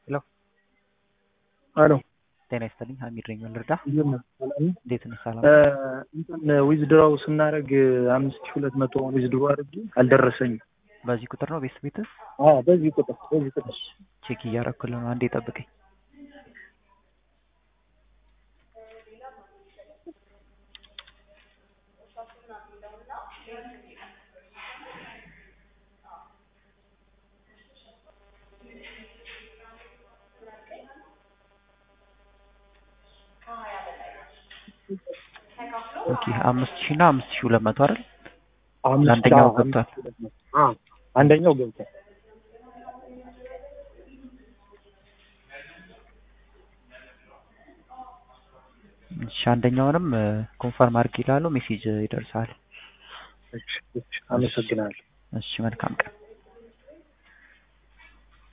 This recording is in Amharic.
ሄሎ አሎ ጤና ይስጥልኝ ሀሚድ ነኝ ልርዳ እንዴት ነህ? ሰላም ነህ? እንዴት ነህ ሰላም እ እንትን ዊዝድራው ስናደርግ አምስት ሺህ ሁለት መቶ ዊዝድሮ አድርጌ አልደረሰኝም። በዚህ ቁጥር ነው ቤት ቤትህ አዎ በዚህ ቁጥር በዚህ ቁጥር ቼክ እያረኩልህ ነው አንዴ ጠብቀኝ ኦኬ አምስት ሺህ እና አምስት ሺህ ሁለት መቶ አይደል አምስት ለአንደኛው አዎ፣ ገብቷል። አምስት ሺህ ሁለት መቶ። አዎ አንደኛው ገብቷል። እሺ አንደኛውንም ኮንፈርም አድርግ ይላሉ ሜሴጅ ይደርሳል እሺ እሺ አመሰግናለሁ። እሺ መልካም ቀን